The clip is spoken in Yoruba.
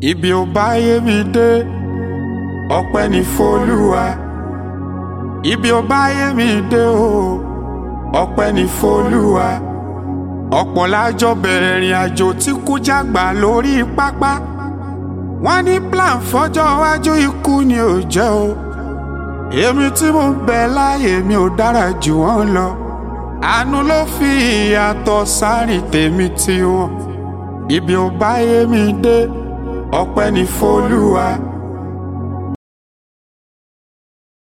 ibi ò bá yé mi dé ọpẹ́ ní f'Olúwa ibi ò bá yé mi dé o ọpẹ́ ní f'Olúwa ọ̀pọ̀ lájọ bẹ̀rẹ̀ ìrìn àjò tí kú jágbà lórí pápá wọ́n ní plan fọ́jọ́ iwájú ikú ni ò jẹ́ o èmi tí mo bẹ láàyè mi ò dára jù wọ́n lọ àánú ló fi ìyàtọ̀ sáré tèmi tí wọn ibi ò bá yé mi dé ọpẹ́ ní f'Olúwa.